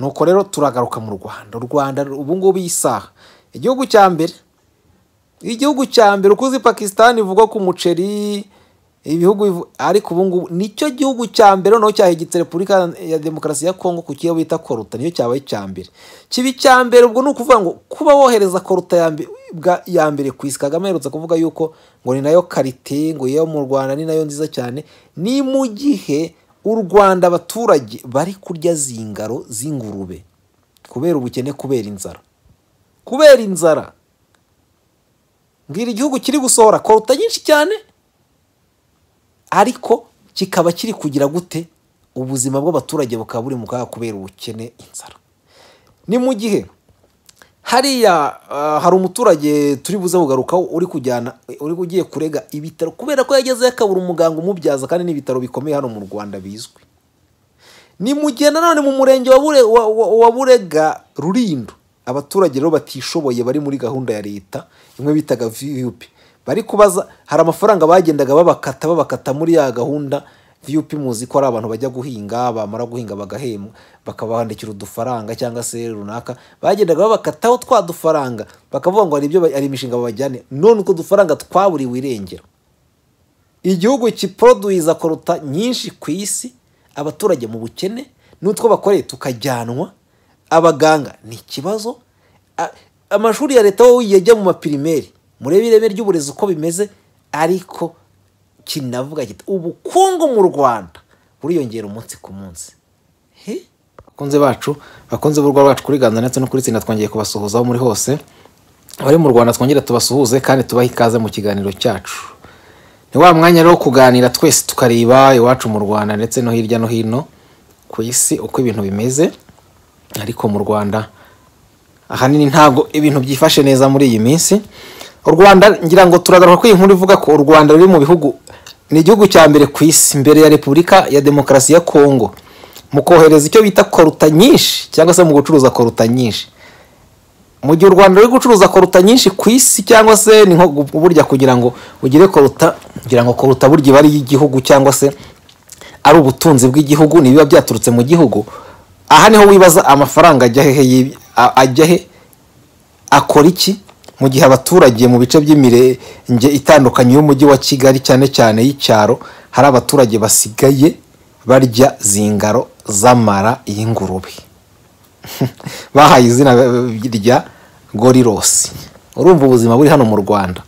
nuko rero turagaruka mu rwanda u rwanda ubu ngubu iyi saha igihugu cya mbere igihugu cya mbere ukuzi pakisitani ivuga ku muceri ibihugu ariko ubu ngubu nicyo gihugu cya mbere noneho cyahegetse repubulika ya demokarasi ya kongo ku kiyo bita koruta niyo cyabaye icya mbere kiba icya mbere ubwo ni ukuvuga ngo kuba wohereza koruta ya mbere ku isi kagame aherutse kuvuga yuko ngo ni nayo karite ngo iyo mu rwanda ni nayo nziza cyane ni mu gihe u rwanda abaturage bari kurya zingaro z'ingurube kubera ubukene kubera inzara kubera inzara mbwira igihugu kiri gusohora koruta nyinshi cyane ariko kikaba kiri kugira gute ubuzima bw'abaturage bukaba buri mu kaga kubera ubukene inzara ni mu gihe hariya hari umuturage turi buze kugarukaho uri kujyana uri ugiye kurega ibitaro kubera ko yagezeyo akabura umuganga umubyaza kandi n'ibitaro bikomeye hano mu rwanda bizwi ni mu gihe nanone mu murenge wa burega rurindo abaturage rero batishoboye bari muri gahunda ya leta imwe bitaga viyupi bari kubaza hari amafaranga bagendaga babakata babakata muri ya gahunda viyupi muzi ko ari abantu bajya guhinga bamara guhinga bagahembwa bakabandikira udufaranga cyangwa se runaka bagendaga babakataho twa dufaranga bakavuga ngo hari ibyo ari imishinga babajyane none utwo dufaranga twaburiwe irengero igihugu kiproduwiza koruta nyinshi ku isi abaturage mu bukene n'utwo bakoreye tukajyanwa abaganga ni ikibazo amashuri ya leta wowe yajya mu mapirimeri murebe ireme ry'uburezi uko bimeze ariko kinavuga gito ubukungu mu rwanda buriyongera umunsi ku munsi bakunze bacu bakunze b'urwa bacu kuri ganza ndetse no kuri tsinda twongeye kubasuhuza aho muri hose abari mu rwanda twongere tubasuhuze kandi tubahe ikaze mu kiganiro cyacu ni wa mwanya rero kuganira twese tukareba iwacu mu rwanda ndetse no hirya no hino ku isi uko ibintu bimeze ariko mu rwanda ahanini ntabwo ibintu byifashe neza muri iyi minsi u rwanda ngira ngo turagaruka ko iyi nkuru ivuga ko u rwanda ruri mu bihugu ni igihugu cya mbere ku isi mbere ya repubulika ya demokarasi ya kongo mu kohereza icyo bita koruta nyinshi cyangwa se mu gucuruza koruta nyinshi mu gihe u rwanda ruri gucuruza koruta nyinshi ku isi cyangwa se ni nko burya kugira ngo ugire koruta kugira ngo koruta burya iba ari iy'igihugu cyangwa se ari ubutunzi bw'igihugu ntibiba byaturutse mu gihugu aha niho wibaza amafaranga ajya hehe ajya he akora iki mu gihe abaturage mu bice by'imirenge itandukanye y'umujyi wa kigali cyane cyane y'icyaro hari abaturage basigaye barya zingaro z'amara y'ingurube bahaye izina rya gorirosi urumva ubuzima buri hano mu rwanda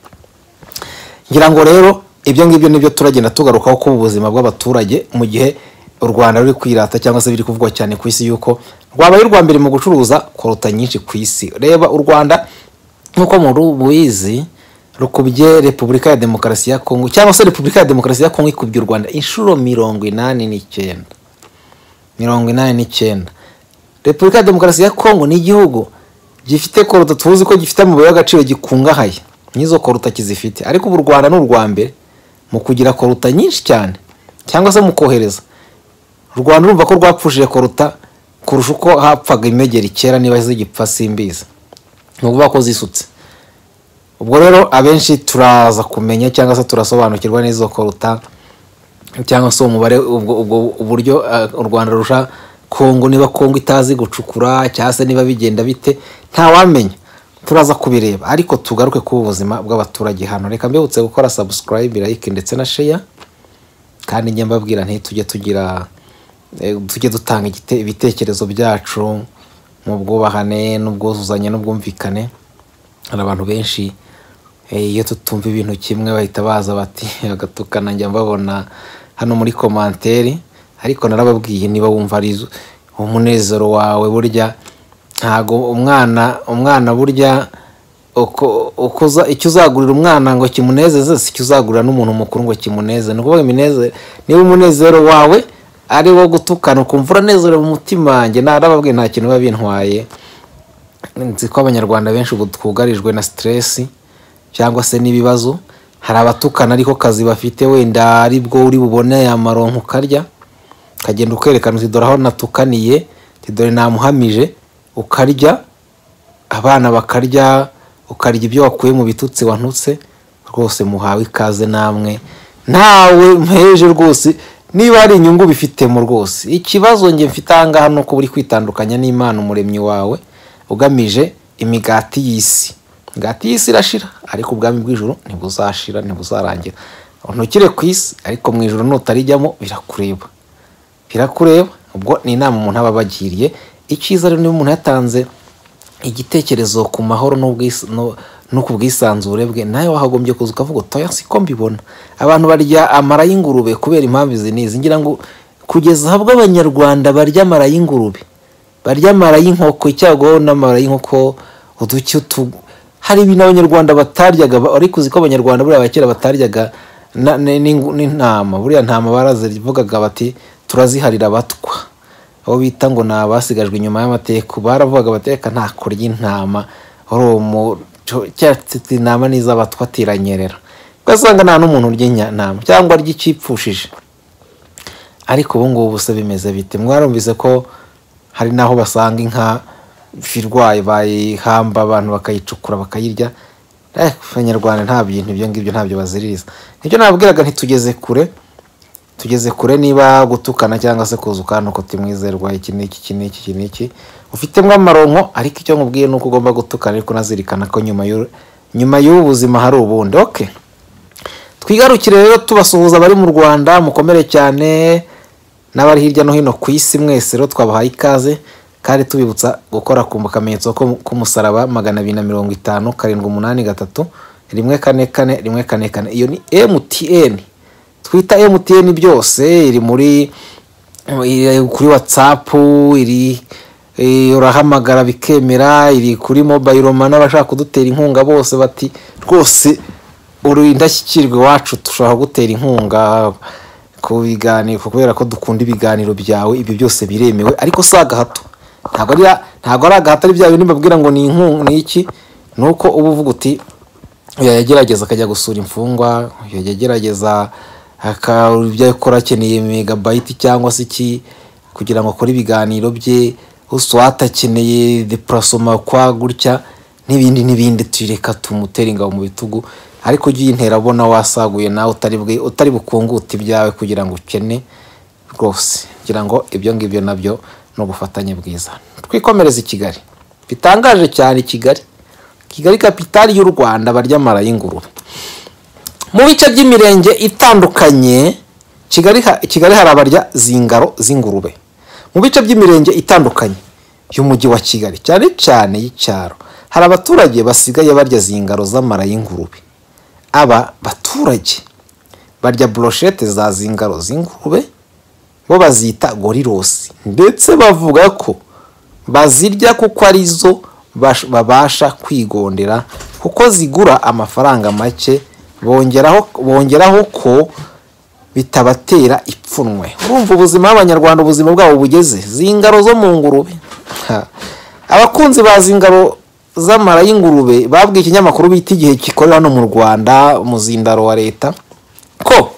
ngira ngo rero ibyo ngibyo nibyo turagenda tugarukaho kuba ubuzima bw'abaturage mu gihe u rwanda ruri kwirata cyangwa se biri kuvugwa cyane ku isi yuko rwabaye urwa mbere mu gucuruza koruta nyinshi ku isi reba u rwanda nk'uko murubizi rukubye repubulika ya demokarasi ya kongo cyangwa se repubulika ya demokarasi ya kongo ikubye u rwanda inshuro mirongo inani n'icyenda mirongo inani n'icyenda repubulika ya demokarasi ya kongo ni igihugu gifite koruta tuzi ko gifite amabuye y'agaciro gikungahaye n'izo koruta kizifite ariko ubu u rwanda ni urwa mbere mu kugira koruta nyinshi cyane cyangwa se mu kohereza u rwanda urumva ko rwapfushije koruta kurusha uko hapfaga imegeri kera niba zigipfa simbizi ni ukuvuga ko zisutse ubwo rero abenshi turaza kumenya cyangwa se turasobanukirwa n'izo koruta cyangwa se umubare ubwo uburyo u rwanda rurusha kongo niba kongo itazi gucukura cyangwa se niba bigenda bite ntawamenya turaza kubireba ariko tugaruke ku buzima bw'abaturage hano reka mbibutse gukora sabusikarayibe layike ndetse na sheya kandi njye mbabwira ntitujye tugira tujye dutanga ibitekerezo byacu mu bwubahane n'ubwuzuzanye n'ubwumvikane hari abantu benshi iyo tutumva ibintu kimwe bahita baza bati bagatukana njya mbabona hano muri komanteri ariko narababwiye niba wumva ari umunezero wawe burya ntabwo umwana umwana burya icyo uzagurira umwana ngo kimunezeze si icyo uzagurira n'umuntu mukuru ngo kimuneze ni ukuvuga iminezero niba umunezero wawe ari wo gutukana ukumva uranezerewe mu mutima wanjye narababwiye nta kintu biba bintwaye nzi ko abanyarwanda benshi ubu twugarijwe na siteresi cyangwa se n'ibibazo hari abatukana ariko kazi bafite wenda ari bwo uri bubone amaronko ukarya ukagenda ukwerekana uti dore aho natukaniye dore namuhamije ukarya abana bakarya ukarya ibyo wakuye mu bitutsi wanutse rwose muhawe ikaze namwe ntawe mpeje rwose niba hari inyungu bifitemo rwose ikibazo njye mfite ahangaha ni uko uri kwitandukanya n'imana umuremyi wawe ugamije imigati y'isi imigati y'isi irashira ariko ubwami bw'ijoro ntibuzashira ntibuzarangira ntukire ku isi ariko mu ijoro nutarijyamo birakureba birakureba ubwo ni inama umuntu aba abagiriye icyiza rero niba umuntu yatanze igitekerezo ku mahoro n'ubwis- no- no ku bwisanzure bwe nawe wahagombye kuza ukavuga utoya siko mbibona abantu barya amara y'ingurube kubera impamvu izi n'izi ngira ngo kugeza ahabwo abanyarwanda barya amara y'ingurube barya amara y'inkoko icyago n'amara y'inkoko uduki utu hari ibintu abanyarwanda bataryaga ba- ariko uzi ko abanyarwanda buriya abakera bataryaga na- ni- ni- n'intama buriya ntama barazivugaga bati turaziharira abatwa abo bita ngo ni abasigajwe inyuma y'amateka baravugaga bateka nta kurya intama wari umuco cyatsi intama n'iz'abatwa tiranyerera ugasanga nta n'umuntu urya intama cyangwa arya icyipfushije ariko ubu ngubu se bimeze bite mwarumvise ko hari n'aho basanga inka irwaye bayihamba abantu bakayicukura bakayirya Eh, abanyarwanda nta bintu ibyo ngibyo ntabyo baziririza nicyo nababwiraga ntitugeze kure tugeze kure niba gutukana cyangwa se kuza ukana uko timwizerwa iki n'iki iki n'iki iki n'iki ufitemo amaronko ariko icyo nkubwiye ni uko ugomba gutukana ariko unazirikana ko nyuma y'u- nyuma y'ubu buzima hari ubundi okay twigarukire rero tubasuhuza abari mu rwanda mukomere cyane n'abari hirya no hino ku isi mwese rero twabahaye ikaze kandi tubibutsa gukora ku kamenyetso ko- k'umusaraba magana abiri na mirongo itanu karindwi umunani gatatu rimwe kane kane rimwe kane kane iyo ni emutiyeni twita emutiyeni byose iri muri iri kuri watsapu iri eh, urahamagara bikemera iri kuri mobayiro mani abashaka kudutera inkunga bose bati rwose uri indashyikirwa iwacu dushobora kugutera inkunga ku biganiro kubera ko dukunda ibiganiro byawe ibyo byose biremewe ariko si agahato ntabwo ari ntabwo ari agahato ari bya bindi mbabwira ngo ni inkunga ni iki ni uko uba uvuga uti oya, yagerageza akajya gusura imfungwa oya, yagerageza aka- ibyo akora akeneye megabayiti cyangwa se iki kugira ngo akore ibiganiro bye uswata akeneye deparasoma kwa gutya n'ibindi n'ibindi tureka tumutere ingabo mu bitugu ariko ujye uyintera abona wasaguye nawe utari bwe- utari bukungute ibyawe kugira ngo ukene rwose kugira ngo ibyo ngibyo nabyo ni ubufatanye bwiza twikomereze i kigali bitangaje cyane i kigali kigali kapitali y'u rwanda barya amara y'ingurube mu bice by'imirenge itandukanye kigali ha- kigali hari abarya zingaro z'ingurube mu bice by'imirenge itandukanye y'umujyi wa kigali cyane cyane y'icyaro hari abaturage basigaye barya zingaro z'amara y'ingurube aba baturage barya broshete za zingaro z'ingurube bo bazita gorirosi ndetse bavuga ko bazirya kuko arizo bash- babasha kwigondera kuko zigura amafaranga make bongeraho bongeraho ko bitabatera ipfunwe urumva ubuzima bw'abanyarwanda ubuzima bwabo bugeze zingaro zo mu ngurube Ha. abakunzi ba zingaro z'amara y'ingurube babwiye ikinyamakuru bita igihe gikorera hano mu rwanda umuzindaro wa leta ko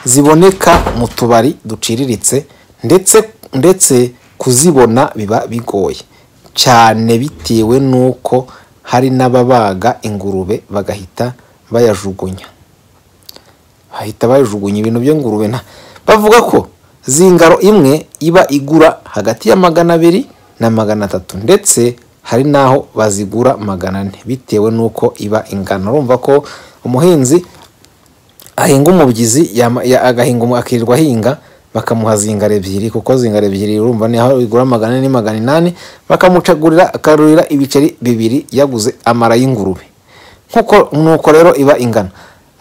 ziboneka mu tubari duciriritse ndetse ndetse kuzibona biba bigoye cyane bitewe n'uko hari n'ababaga ingurube bagahita bayajugunya bahita bajugunya ibintu by'ingurube na bavuga ko zingaro imwe iba igura hagati ya magana abiri na magana atatu ndetse hari n'aho bazigura magana ane bitewe n'uko iba ingana urumva ko umuhinzi ahinga umubyizi yama- ya- agahinga umu- akirirwa ahinga bakamuha zingara ebyiri kuko zingara ebyiri urumva ni aho igura magana ane magana inani bakamucagurira akarurira ibiceri bibiri yaguze amara y'ingurube nkuko nuko rero iba ingana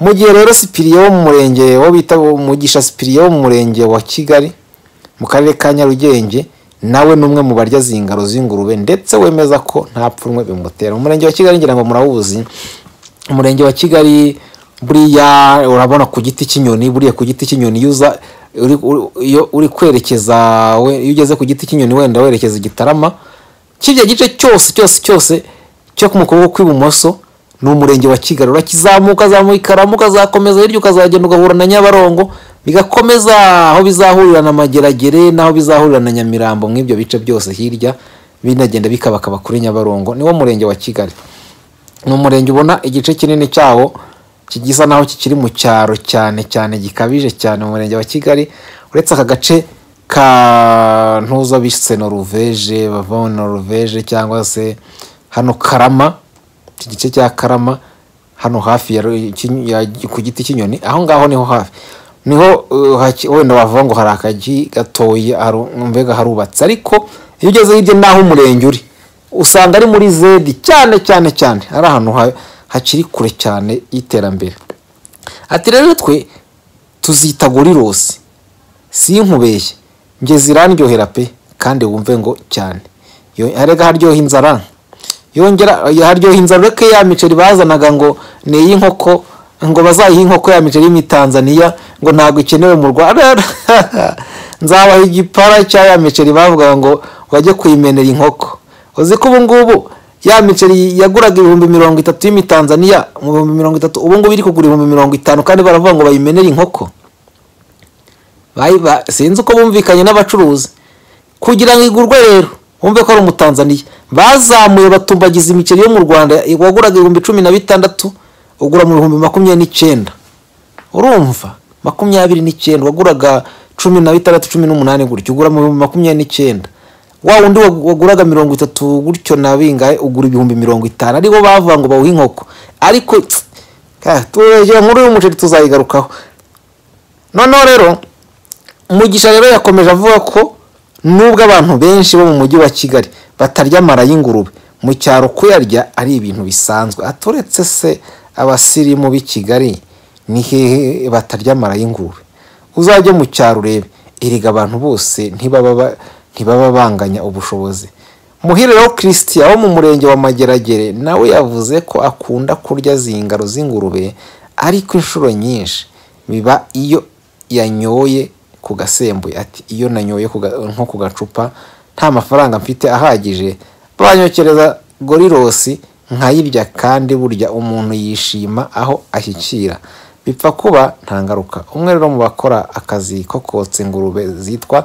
mu gihe rero sipiriye wo mu murenge wo bita umugisha sipiriye wo mu murenge wa kigali mu karere ka nyarugenge nawe ni umwe mu barya zingaro z'ingurube ndetse wemeza ko nta pfunwe bimutera umurenge wa kigali ngira ngo murawuzi umurenge wa kigali buriya urabona ku giti cy'inyoni buriya ku giti cy'inyoni iyo uza uri- uri- iyo uri kwerekeza we- iyo ugeze ku giti cy'inyoni wenda werekeza i gitarama kirya gice cyose cyose cyose cyo ku mukobwa kw'ibumoso ni umurenge wa kigali urakizamuka azamuka ikaramu ukazakomeza hirya ukazagenda ugahura na nyabarongo bigakomeza aho bizahurira na mageragere n'aho bizahurira na nyamirambo mw'ibyo bice byose hirya binagenda bikabakaba kuri nyabarongo niwo murenge wa kigali ni umurenge ubona igice kinini cyawo kigisa naho kikiri mu cyaro cyane cyane gikabije cyane mu murenge wa kigali uretse aka gace ka ntuza bise noruveje bava noruveje cyangwa se hano karama iki gice cya karama hano hafi ya ru- iki- ya- ku giti cy'inyoni aho ngaho niho hafi niho uh, haki- wenda wavuga ngo hari akagi gatoya haru- mbega harubatse ariko iyo ugeze hirya n'aho umurenge uri usanga ari muri zedi cyane cyane cyane ari ahantu ha- hakiri kure cyane y'iterambere ati rero twe tuzita gorirosi sinkubeshye ngeze irandyohera pe kandi wumve ngo cyane Yo- erega haryoha inzara yongera haryoha inzara ureke ya miceri bazanaga ngo ni iy'inkoko ngo bazayihe inkoko ya miceri y'imitanzaniya ngo ntabwo ikenewe mu rwanda nzabaha igipara cya ya miceri bavugaga ngo bajye kuyimenera inkoko uzi ko ubu ngubu ya miceri yaguraga ibihumbi mirongo itatu y'imitanzaniya mu bihumbi mirongo itatu ubu ngubu iri kugura ibihumbi mirongo itanu kandi baravuga ngo bayimenere inkoko Bayi- ba- sinzi uko bumvikanye n'abacuruzi kugira ngo igurwe rero wumve ko ari umutanzaniya bazamuye batumbagiza imiceri yo mu rwanda waguraga ibihumbi cumi na bitandatu ugura mu bihumbi makumyabiri n'icyenda urumva makumyabiri n'icyenda waguraga cumi na bitandatu cumi n'umunani gutyo ugura mu bihumbi makumyabiri n'icyenda wa wundi wa- waguraga mirongo itatu gutyo na bingahe ugura ibihumbi mirongo itanu aribo bavuga ngo bawuhe inkoko ariko ka, turegera nkuru y'umuceri tuzayigarukaho noneho rero mugisha rero yakomeje avuga ko nubwo abantu benshi bo mu mujyi wa kigali batarya amara y'ingurube mu cyaro kuyarya ari ibintu bisanzwe aturetse se abasirimu b'i kigali ni hehe batarya amara y'ingurube uzajye mu cyaro urebe erega abantu bose ntibaba ba- ntibaba banganya ubushobozi muhire rero christian wo mu murenge wa mageragere nawe yavuze ko akunda kurya zingaro z'ingurube ariko inshuro nyinshi biba iyo yanyoye ku gasembuye ati iyo nanyoye ku ga- nko ku gacupa nta mafaranga mfite ahagije banyokereza gorirosi nkayirya kandi burya umuntu yishima aho ashyikira bipfa kuba nta ngaruka umwe rero mu bakora akazi ko kotsa ingurube zitwa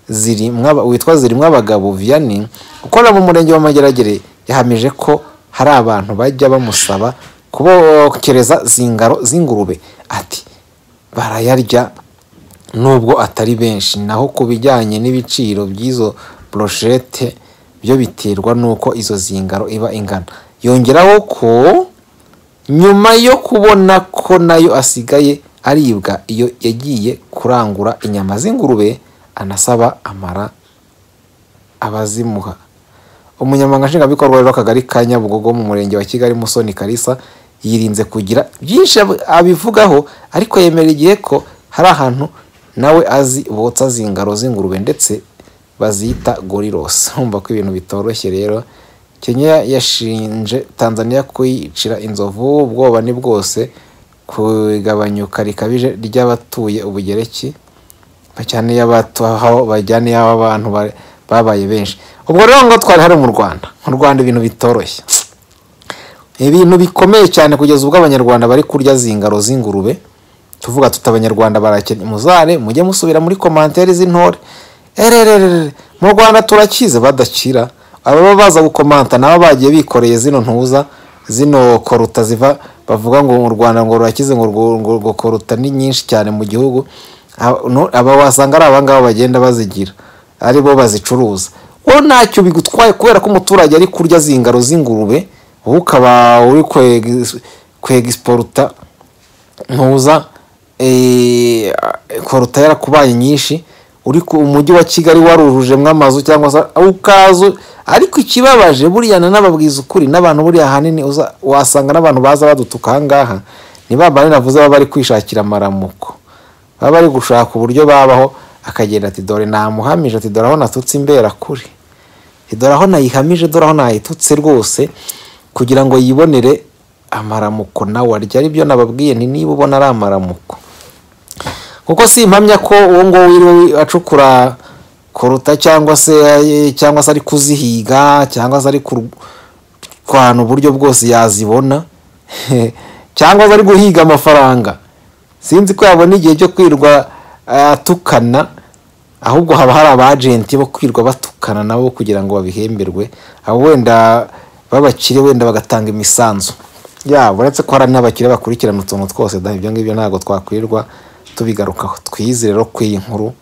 zirimwa witwa zirimwa abagabo vianney ukorera mu murenge wa mageragere yahamije ko hari abantu bajya bamusaba kubokereza zingaro z'ingurube ati barayarya nubwo atari benshi naho ku bijyanye n'ibiciro by'izo broshete byo biterwa n'uko izo zingaro iba ingana yongeraho ko nyuma yo kubona ko nayo asigaye aribwa iyo yagiye kurangura inyama z'ingurube anasaba amara abazimuha umunyamabanga nshingwabikorwa rero w'akagari ka nyabugogo mu murenge wa kigali musoni karisa yirinze kugira byinshi ab- abivugaho ariko yemera igihe ko hari ahantu nawe azi botsa zingaro z'ingurube ndetse bazita gorilos humva ko ibintu bitoroshye rero kenya yashinje tanzania kuyicira inzovu ubwoba ni bwose ku igabanyuka rikabije ry'abatuye ubugereki bajyane y'abatuhaho bajyane y'abantu ba- babaye benshi ubwo rero ngo twari hari mu rwanda mu rwanda ibintu bitoroshye ibintu bikomeye cyane kugeza ubwo abanyarwanda bari kurya zingaro z'ingurube tuvuga tuti abanyarwanda barakennye muzare mujye musubira muri komantere z'intore erererere mu rwanda turakize badakira ababa baza gukomanta nabo bagiye bikoreye zino ntuza zino koruta ziva bavuga ngo mu rwanda ngo rurakize ngo rwo- ngo ngo koruta ni nyinshi cyane mu gihugu Aba- no- aba wasanga ari abangaba bagenda bazigira ari bo bazicuruza wowe ntacyo bigutwaye kubera ko umuturage ari kurya zingaro z'ingurube wowe ukaba uri kwegi- kwegisiporuta ntuza eh, koruta yarakubaye nyinshi uri ku umujyi wa kigali warujujemo amazu cyangwa se ukazu ariko ikibabaje buriya nanababwiza ukuri n'abantu buriya ahanini uza- wasanga n'abantu baza badutuka ahangaha ni ba bandi navuze baba bari kwishakira amaramuko baba bari gushaka uburyo babaho akagenda ati dore namuhamije ati dore aho natutse imbera kuri dore aho nayihamije dore aho nayitutse rwose kugira ngo yibonere amaramuko nawe arya aribyo nababwiye nti niba ubona ari amaramuko kuko si impamya ko uwo nguwo wiriwe acukura koruta cyangwa se cyangwa se ari kuzihiga cyangwa se ari ku- kwana uburyo bwose yazibona cyangwa se ari guhiga amafaranga sinzi ko yabona igihe cyo kwirwa eh, atukana ahubwo haba hari abajenti bo kwirwa batukana nabo kugira ngo babihemberwe abo wenda b'abakire wenda bagatanga imisanzu yaba uretse ko hari n'abakiriya bakurikirana utuntu twose da ibyo ngibyo ntabwo twakwirirwa tubigarukaho twiyizi rero ko iyi nkuru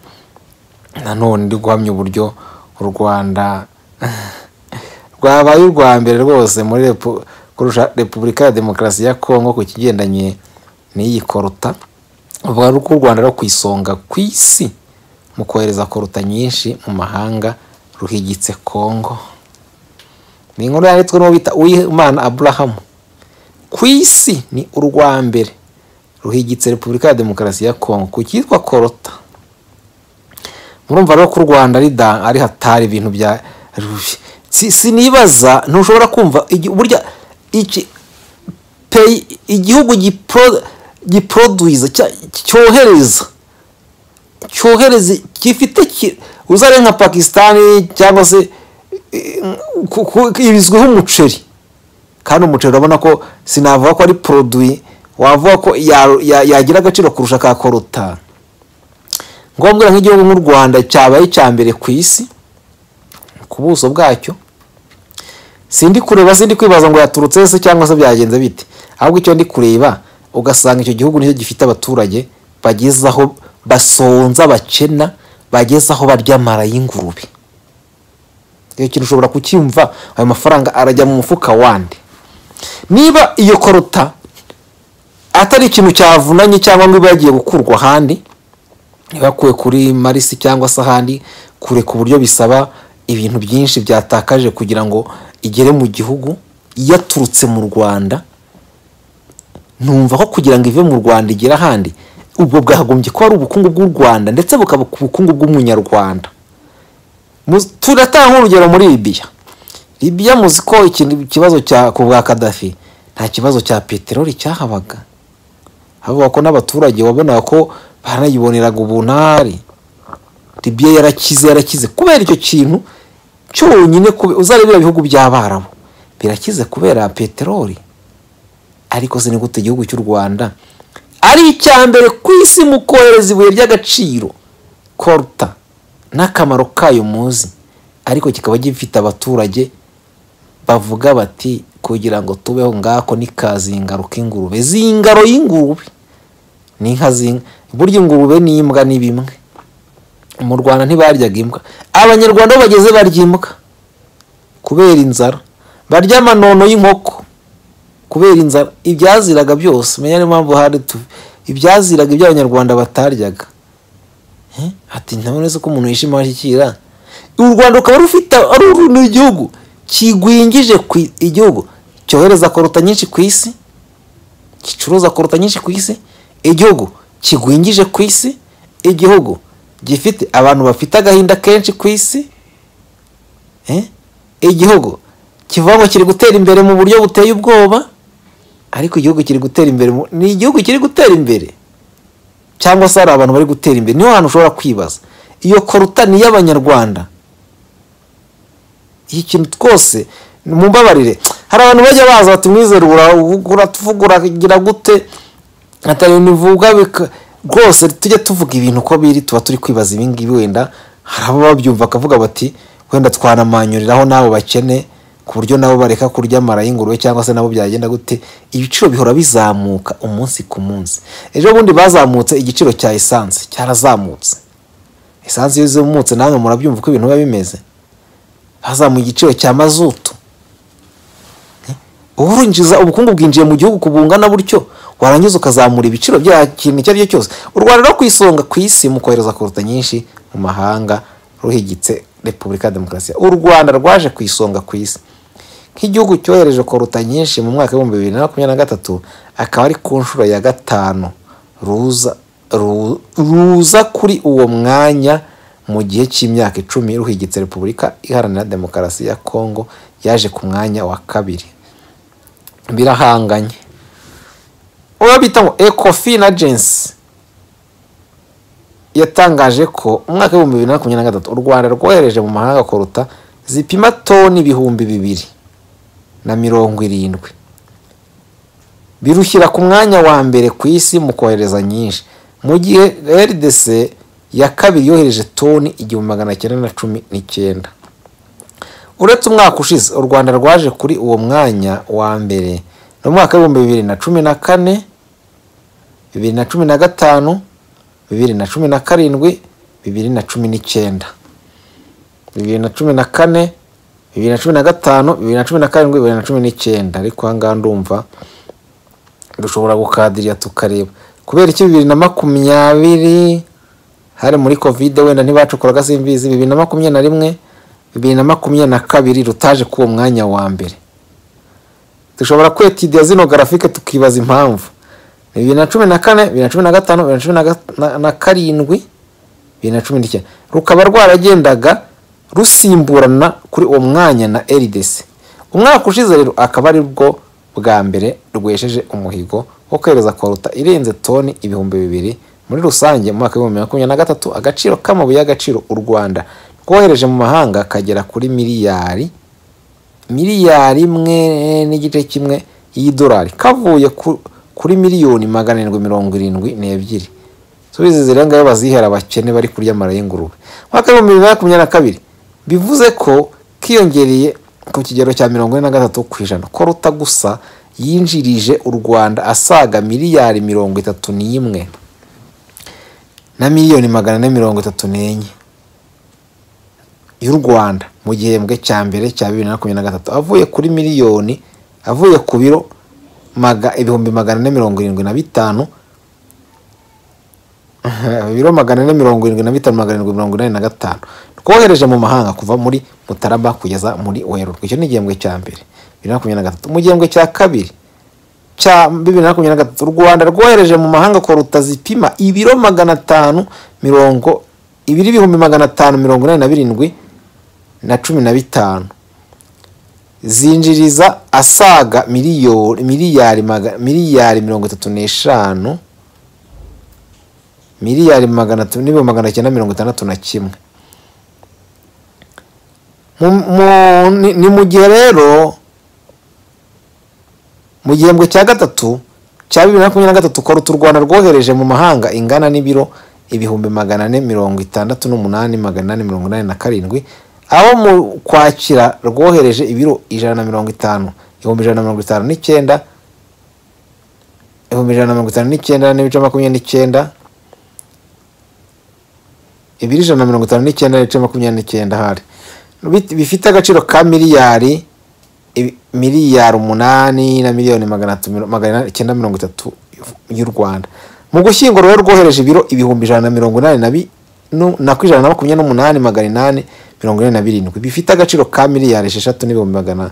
nanone ndi guhamya uburyo u rwanda rwabaye urwa mbere rwose muri repu- kurusha repubulika ya demokarasi ya kongo ku kigendanye n'iyi koruta bavuga ko u rwanda rwo ku isonga ku isi mu kohereza koruta nyinshi mu mahanga ruhigitse kongo ni inkuru yanditswe n'uwo bita uwimana aburahamu ku isi ni urwa mbere ruhigitse repubulika ya demokarasi ya kongo ku cyitwa korota murumva rero ko u rwanda ari da- ari hatari ibintu bya si- sinibaza ntushobora kumva igi- burya iki peyi igihugu gipro- giproduza cya- cyohereza cyohereza gifite ki- uzare nka pakisitani cyangwa se eh, ku- ku- ibizwiho umuceri kandi umuceri urabona ko sinavuga ko ari poroduwi wavuga ko ya- ya- yagira agaciro kurusha ka koruta ngombwa nk'igihugu nk'u rwanda cyabaye icya mbere ku isi ku buso bwacyo sindi kureba sindi kwibaza ngo yaturutse se cyangwa se byagenze bite ahubwo icyo ndi kureba ugasanga icyo gihugu nicyo gifite abaturage bageze aho basonza bakena bageze aho barya amara y'ingurube iyo kintu ushobora kucyumva ayo mafaranga arajya mu mufuka wandi niba iyo korota atari ikintu cyavunanye cyangwa ngo iba yagiye gukurwa ahandi bakuwe kuri marisi cyangwa se ahandi kure ku buryo bisaba ibintu byinshi byatakaje kugira ngo igere mu gihugu yaturutse mu rwanda numva ko kugira ngo ive mu rwanda igere ahandi ubwo bwagombye kuba ari ubukungu bw'u rwanda ndetse bukaba ku bukungu bw'umunyarwanda Mu- turatanga urugero muri libiya libiya muzi ko ikintu- ikibazo cya ku bwa kadafi nta kibazo cya peteroli cyahabaga havuga ko n'abaturage wabonaga ko baranayiboneraga ubunari libiya yarakize yarakize kubera icyo kintu cyonyine kube- uzarebera ibihugu by'abarabu birakize kubera peteroli ariko se ni gute igihugu cy'u rwanda ari icya mbere ku isi mu kohereza ibuye ry'agaciro koruta n'akamaro kayo muzi ariko kikaba gifite abaturage bavuga bati kugira ngo tubeho ngako n'ikazingaruka ingurube zingaro y'ingurube n'inka z'inka burya ingurube n'imbwa ni bimwe mu rwanda ntibaryaga imbwa abanyarwanda aho bageze barya imbwa kubera inzara barya amanono y'inkoko kubera inzara ibyaziraga byose menya niyo mpamvu hari tu- ibyaziraga ibyo abanyarwanda bataryaga Eh, ati ntabona ko umuntu yishima ashyikira u rwanda rukaba rufite ari urundi gihugu kigwingije ku i- igihugu cyohereza koruta nyinshi ku isi gicuruza koruta nyinshi ku isi igihugu kigwingije ku isi igihugu gifite abantu bafite agahinda kenshi ku isi Eh, igihugu kivuga ngo kiri gutera imbere mu buryo buteye ubwoba ariko igihugu kiri gutera imbere mu- ni igihugu kiri gutera imbere cyangwa se hari abantu bari gutera imbere niho hantu ushobora kwibaza iyo koruta ni iy'abanyarwanda iki kintu twose mumbabarire hari abantu bajya baza bati "Mwizere ura- uratuvuga uragira gute atari nivuga bika- rwose tujye tuvuga ibintu uko biri tuba turi kwibaza ibi ngibi wenda hari abo babyumva bakavuga bati wenda twanamanyuriraho n'abo bakene ku buryo nabo bareka kurya amara y'ingurube cyangwa se nabo byagenda gute ibiciro bihora bizamuka umunsi ku munsi ejo bundi bazamutse igiciro cya esanse cyarazamutse esanse iyo izamutse namwe murabyumva uko ibintu biba bimeze hazamuye igiciro cya mazutu uba urinjiza ubukungu bwinjiye mu gihugu kubungana butyo warangiza ukazamura ibiciro bya kintu icyo ari cyo cyose u rwanda rwo ku isonga ku isi mu kohereza koruta nyinshi mu mahanga ruhigitse repubulika ya demokarasi u rwanda rwaje ku isonga ku isi nk'igihugu cyohereje koruta nyinshi mu mwaka w'ibihumbi bibiri na makumyabiri na gatatu akaba ari ku nshuro ya gatanu ruza ru- ruza kuri uwo mwanya mu gihe cy'imyaka icumi ruhigitse repubulika iharanira demokarasi ya kongo yaje ku mwanya wa kabiri birahanganye uwo bita ngo ecofin agency yatangaje ko umwaka w'ibihumbi bibiri na makumyabiri na gatatu u rwanda rwohereje mu mahanga koruta zipima toni ibihumbi bibiri na mirongo irindwi birushyira ku mwanya wa mbere ku isi mu kohereza nyinshi mu gihe rdc ya kabiri yohereje toni igihumbi magana cyenda na cumi n'icyenda uretse umwaka ushize u rwanda rwaje kuri uwo mwanya wa mbere mu mwaka w'ibihumbi bibiri na cumi na kane bibiri na cumi na gatanu bibiri na cumi na karindwi bibiri na cumi n'icyenda bibiri na cumi na kane bibiri na cumi na gatanu bibiri na cumi na karindwi bibiri na cumi n'icyenda ariko ahangaha ndumva dushobora gukadirira tukareba kubera iki bibiri na makumyabiri hari muri kovide wenda ntibacokoraga simbizi bibiri na makumyabiri na rimwe bibiri na makumyabiri na kabiri rutaje k'uwo mwanya wa mbere dushobora kwetidiya zino garafike tukibaza impamvu bibiri na cumi na kane bibiri na cumi na gatanu bibiri na cumi na ga- na- na karindwi bibiri na cumi n'icyenda rukaba rwaragendaga rusimburana kuri uwo mwanya na rdc umwaka ushize rero akaba ari bwo bwa mbere rwesheje umuhigo wo kwereza kwaruta irenze toni ibihumbi bibiri muri rusange mu mwaka w'ibihumbi bibiri na makumyabiri na gatatu agaciro k'amabuye y'agaciro u rwanda rwohereje mu mahanga kagera kuri miliyari miliyari imwe n'igice kimwe y'idolari kavuye ku- kuri miliyoni magana arindwi mirongo irindwi n'ebyiri subizi zirenga yo bazihera abakene bari kurya amara y'ingurube umwaka w'ibihumbi bibiri na makumyabiri na kabiri bivuze ko kiyongereye ku kigero cya mirongo ine na gatatu ku ijana ko ruta gusa yinjirije u rwanda asaga miliyari mirongo itatu n'imwe na miliyoni magana ane mirongo itatu n'enye y'u Rwanda mu gihembwe cya mbere cya bibiri na makumyabiri na gatatu avuye kuri miliyoni avuye ku biro maga, ibihumbi magana ane mirongo irindwi na bitanu biro magana ane mirongo irindwi na bitanu magana arindwi mirongo inani na gatanu twohereje mu mahanga kuva muri mutarama kugeza muri werurwe icyo ni igihembwe cya mbere bibiri na makumyabiri na gatatu mu gihembwe cya kabiri cya bibiri na makumyabiri na gatatu u rwanda rwohereje mu mahanga koruta zipima ibiro magana atanu mirongo ibiri ibihumbi magana atanu mirongo inani na birindwi na cumi na bitanu zinjiriza asaga miliyoni miliyari maga- miliyari mirongo itatu n'eshanu miliyari magana atu- n'ibihumbi magana cyenda mirongo itandatu na kimwe Mu- mu- ni- ni mu gihe rero mu gihembwe cya gatatu cya bibiri na makumyabiri na gatatu koruta u rwanda rwohereje mu mahanga ingana n'ibiro ibihumbi magana ane mirongo itandatu n'umunani magana ane mirongo inani na karindwi aho mu kwakira rwohereje ibiro ijana na mirongo itanu ibihumbi ijana na mirongo itanu n'icyenda ibihumbi ijana na mirongo itanu n'icyenda n'ibice makumyabiri n'icyenda ibiri ijana na mirongo itanu n'icyenda n'ibice makumyabiri n'icyenda hari Bit- bifite agaciro ka miliyari ibi- miliyari umunani na miliyoni magana atu- magana icyenda mirongo itatu y'u rwanda mu gushyingo rero rwohereje ibiro ibihumbi ijana na mirongo inani na bi- nu- na ku ijana na makumyabiri n'umunani magana inani mirongo inani na birindwi bifite agaciro ka miliyari esheshatu n'ibihumbi magana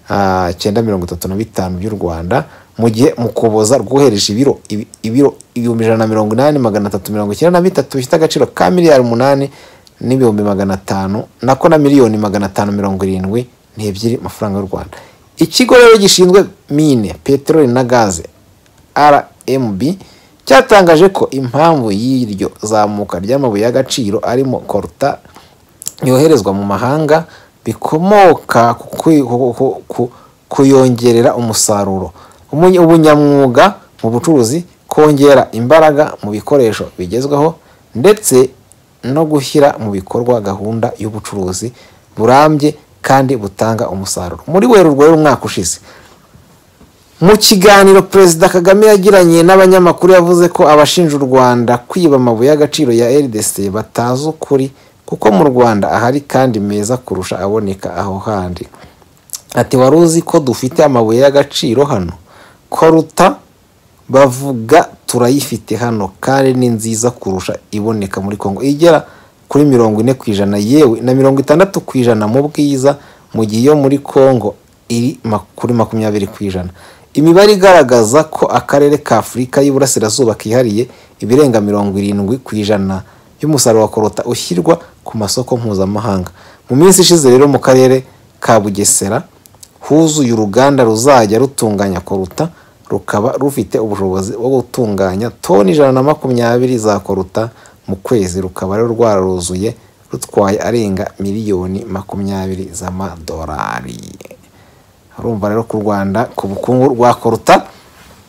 ah, cyenda mirongo itatu na bitanu by'u rwanda mu gihe mu kuboza rwohereje ibiro ibi- ibiro ibihumbi ijana na mirongo inani magana atatu mirongo icyenda na bitatu bifite agaciro ka miliyari umunani n'ibihumbi magana atanu nako na miliyoni magana atanu mirongo irindwi n'ebyiri amafaranga y'u rwanda ikigo rero gishinzwe mine peteroli na gaze rmb cyatangaje ko impamvu y'iryo zamuka ry'amabuye y'agaciro arimo koruta yoherezwa mu mahanga bikomoka ku kwi- ku- ku- ku- kuyongerera umusaruro Umunye- ubunyamwuga mu bucuruzi kongera imbaraga mu bikoresho bigezweho ndetse no gushyira mu bikorwa gahunda y'ubucuruzi burambye kandi butanga umusaruro muri werurwe y'umwaka ushize mu kiganiro perezida kagame yagiranye n'abanyamakuru yavuze ko abashinja u rwanda kwiba amabuye y'agaciro ya rdc batazi ukuri kuko mu rwanda ahari kandi meza kurusha aboneka aho handi ati wari uzi ko dufite amabuye y'agaciro hano koruta bavuga turayifite hano kandi ni nziza kurusha iboneka muri kongo igera kuri mirongo ine ku ijana yewe na mirongo itandatu ku ijana mu bwiza mu gihe iyo muri kongo iri ma- kuri makumyabiri ku ijana imibare igaragaza ko akarere ka afurika y'iburasirazuba kihariye ibirenga mirongo irindwi ku ijana y'umusaruro wa korota ushyirwa ku masoko mpuzamahanga mu minsi ishize rero mu karere ka bugesera huzuye uruganda ruzajya rutunganya koruta rukaba rufite ubushobozi bwo gutunganya toni ijana na makumyabiri za koruta mu kwezi rukaba rero rwararuzuye rutwaye arenga miliyoni makumyabiri z'amadolari urumva rero ku rwanda ku bukungu rwa koruta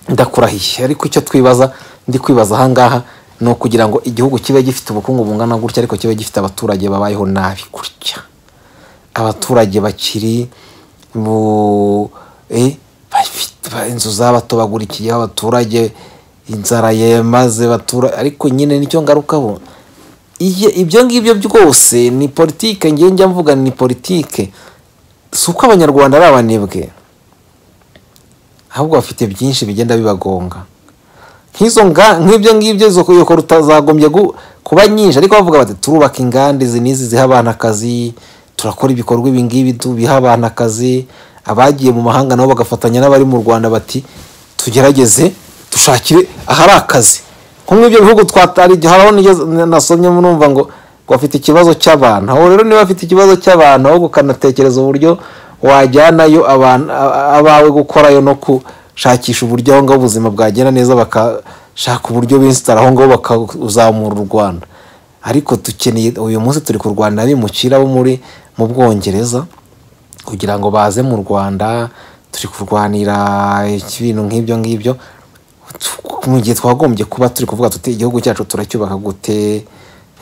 ndakurahiye ariko icyo twibaza ndi kwibaza ahangaha ni ukugira ngo igihugu kibe gifite ubukungu bungana gutya ariko kibe gifite abaturage babayeho nabi gutya abaturage bakiri bu eh, bafite inzu zabatobagurikiyeho abaturage inzara yamaze batura ariko nyine nicyo ngarukaho Iyo- ibyo ngibyo byose ni politike njye njya mvuga ni politike si uko abanyarwanda ari abanebwe ahubwo bafite byinshi bigenda bibagonga nk'izo nga nk'ibyo ngibyo izo kuyoko rutazagombye gu- kuba nyinshi ariko bavuga bati turubaka inganda izi n'izi ziha abana akazi turakora ibikorwa ibi ngibi tu- biha abana akazi abagiye mu mahanga nabo bagafatanya n'abari mu rwanda bati tugerageze dushakire ahari akazi nko muri ibyo bihugu twatari haraho nigeze- nasomye numva ngo ngo bafite ikibazo cy'abantu aho rero niba bafite ikibazo cy'abantu ahubwo ukanatekereza uburyo wajyanayo abantu- a- abawe gukorayo no gushakisha uburyo aho ngaho ubuzima bwagenda neza bakashaka uburyo binsitara aho ngaho bakazamura u rwanda ariko dukeneye uyu munsi turi kurwana abimukira bo muri mu bwongereza kugira ngo baze mu rwanda turi kurwanira ibintu nk'ibyo ngibyo mu gihe twagombye kuba turi kuvuga tuti igihugu cyacu turacyubaka gute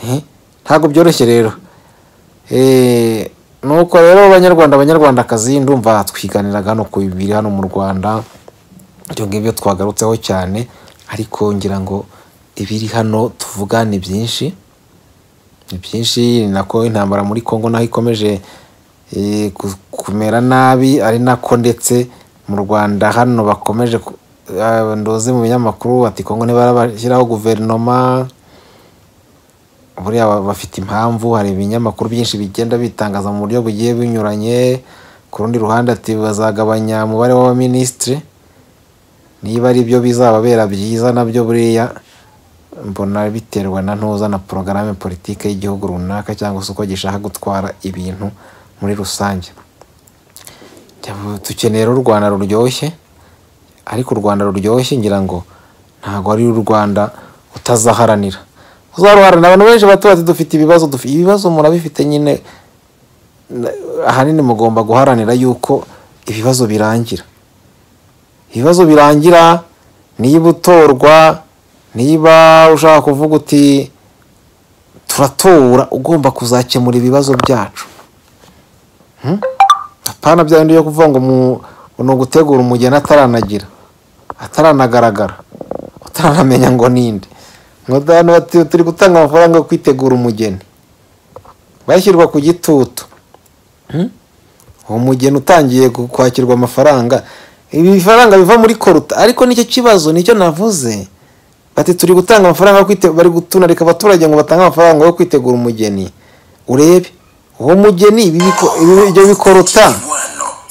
Eh, ntabwo byoroshye rero Eh, nuko rero abanyarwanda abanyarwandakazi ndumva twiganiraga hano ku bibiri hano mu rwanda ibyo ngibyo twagarutseho cyane ariko ngira ngo ibiri hano tuvuga ni byinshi ni byinshi ni nako intambara muri congo naho ikomeje eh, ku- kumera nabi ari nako ndetse mu rwanda hano bakomeje ku- eh, ndoze mu binyamakuru bati congo ntibarabashyiraho guverinoma buriya ba- bafite impamvu hari ibinyamakuru byinshi bigenda bitangaza mu buryo bugiye binyuranye ku rundi ruhande ati bazagabanya umubare w'abaminisitiri niba ari byo bizababera byiza nabyo buriya mbona biterwa na ntuza na porogaramu politike y'igihugu runaka cyangwa se uko gishaka gutwara ibintu muri rusange dukeneye rero u rwanda ruryoshye ariko u rwanda ruryoshye ngira ngo ntabwo ari u rwanda utazaharanira uzaruharanira abantu benshi bato bati dufite ibibazo dufite ibibazo murabifite nyine na- ahanini mugomba guharanira yuko ibibazo birangira ibibazo birangira niba utorwa niba ushaka kuvuga uti turatora ugomba kuzakemura ibibazo byacu Hmm? apana bya bindi byo kuvuga ngo mu- ni ugutegura umugeni ataranagira ataranagaragara utaranamenya ngo ninde ngo hano bati turi gutanga amafaranga yo kwitegura umugeni bashyirwa ku gitutu Hmm? uwo mugeni utangiye ku- kwakirwa amafaranga ibi bifaranga biva muri koruta ariko nicyo kibazo nicyo navuze bati turi gutanga amafaranga yo kwite- bari gutunarika abaturage ngo batange amafaranga yo kwitegura umugeni urebe uwo mugeni ibi biko- ibi- ibyo bikoruta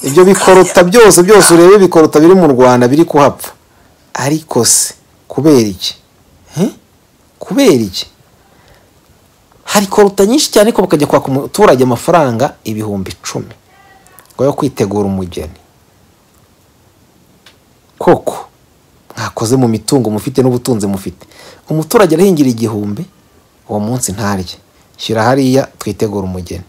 ibyo bikoruta byose byose urebe ibikoruta biri mu rwanda biri kuhapfa ariko se kubera iki Eh? kubera iki hari koruta nyinshi cyane ariko bakajya kwaka umuturage amafaranga ibihumbi icumi ngo yo kwitegura umugeni koko mwakoze mu mitungo mufite n'ubutunzi mufite umuturage arahingira igihumbi uwo munsi ntarye shyira hariya twitegura umugeni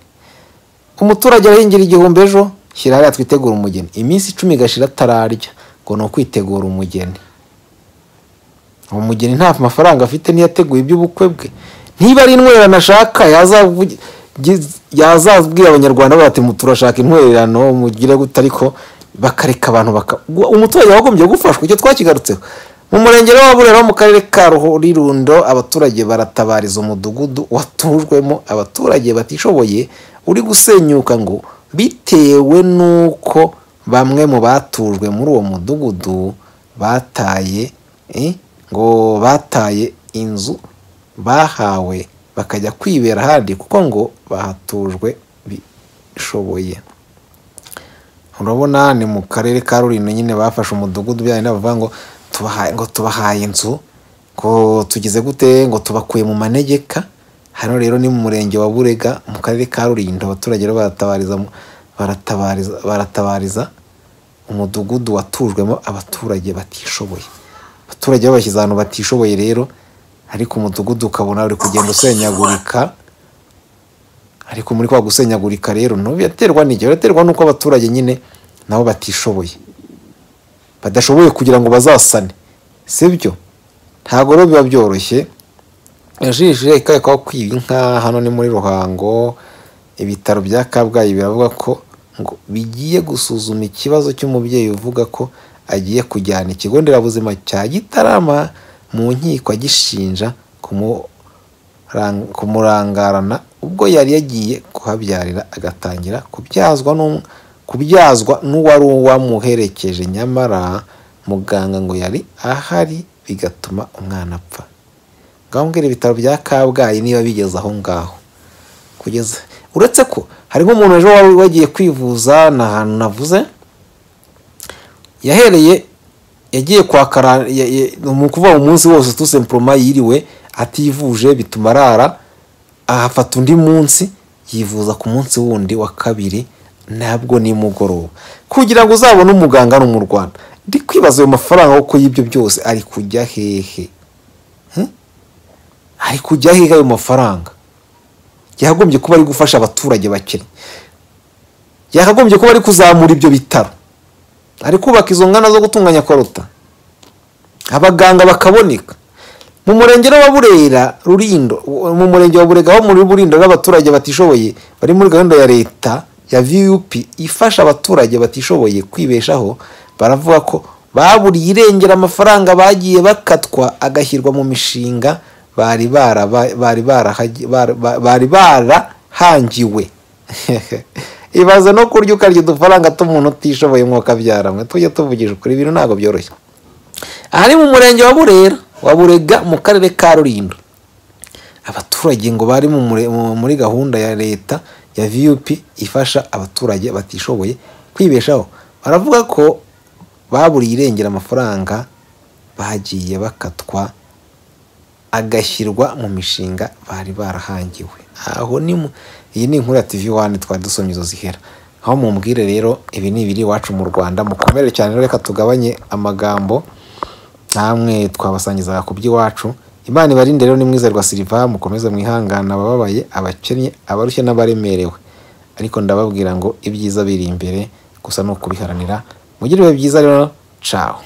umuturage arahingira igihumbi ejo shyira hariya twitegura umugeni iminsi icumi igashira atararya ngo ni ukwitegura umugeni uwo mugeni nta mafaranga afite ntiyateguye iby'ubukwe bwe niba ari intwererano ashaka yazavugi- giz- yazabwira abanyarwanda bati "Mu- turashaka intwererano mugire gute ariko bakareka abantu baka Gua- umuturage wagombye gufashwa icyo twakigarutseho mu murenge wa burera wo mu karere ka rulirundo abaturage baratabariza umudugudu watujwemo abaturage batishoboye uri gusenyuka ngo bitewe n'uko bamwe mu batujwe muri uwo mudugudu bataye eh, ngo bataye inzu bahawe bakajya kwibera ahandi kuko ngo bahatujwe bishoboye urabona ni mu karere ka rurindo nyine bafashe umudugudu byawe bavuga ngo tubahaye ngo tubahaye inzu ngo tugize gute ngo tubakuye mu manegeka hano rero ni mu murenge wa burega mu karere ka rurindo abaturage rero baratabariza mu- baratabariza baratabariza umudugudu watujwemo abaturage batishoboye abaturage babashyize ahantu batishoboye rero ariko umudugudu ukabona uri kugenda usenyagurika ariko muri kwa gusenyagurika rero ntuyaterwa n'igihe uraterwa n'uko abaturage nyine nabo batishoboye badashoboye kugira ngo bazasane sibyo ntabwo rero biba byoroshye yajishe ikayekwaho kwiba inka hano ni muri ruhango ibitaro bya kabgayi biravuga ko ngo bigiye gusuzuma ikibazo cy'umubyeyi uvuga ko agiye kujyana ikigo nderabuzima cya gitarama mu nkiko agishinja kumurang- kumurangarana ubwo yari yagiye kuhabyarira agatangira kubyazwa n'um- kubyazwa n'uwari wamuherekeje nyamara muganga ngo yari ahari bigatuma umwana apfa ngaho mbwira ibitaro bya kabgayi niba bigeze aho ngaho kugeza uretse ko hari nk'umuntu ejo wari wagiye kwivuza ni ahantu navuze yahereye yagiye kwa kara ya- ya- ni ukuvuga umunsi wose tu semporoma yiriwe ativuje bituma arara ahafata undi munsi yivuza ku munsi wundi wa kabiri ntabwo nimugoroba kugira ngo uzabone umuganga hano mu rwanda ndi kwibaza ayo mafaranga kuko y'ibyo byose ari kujya hehe ari kujya hehe ayo mafaranga yakagombye kuba ari gufasha abaturage bakennye yakagombye kuba ari kuzamura ibyo bitaro ari kubaka izo ngana zo gutunganya koruta abaganga bakaboneka mu murenge wa burera rurindo mu murenge wa burega ho muri burindo n'abaturage batishoboye bari muri gahunda ya leta ya vup ifasha abaturage batishoboye kwibeshaho baravuga ko baburiye irengera amafaranga bagiye bakatwa agashyirwa mu mishinga bari bara bari barahagi- bara- ba- bari barahangiwe ibaze no kurya ukarya udufaranga tw'umuntu utishoboye nk'uko abyara mwe tujye tuvugisha ukuri ibintu ntabwo byoroshye aha ni mu murenge wa burera wa burega mu karere ka rulindo abaturage ngo bari mu mure- mu- muri gahunda ya leta ya vup ifasha abaturage batishoboye kwibeshaho baravuga ko baburiye irengera amafaranga bagiye bakatwa agashyirwa mu mishinga bari barahangiwe aho ni mu iyi ni inkuru ya tv wani twari dusomye izo zihera aho mumbwire rero ibi ni ibiri iwacu mu rwanda mukomere cyane rero reka tugabanye amagambo namwe twabasangizaga ku by'iwacu imana ibarinde rero ni mwiza rwa siliva mukomeze mwihangana abababaye abakennye abarushye n'abaremerewe ariko ndababwira ngo ibyiza biri imbere gusa ni ukubiharanira mugire ibihe byiza rero cawo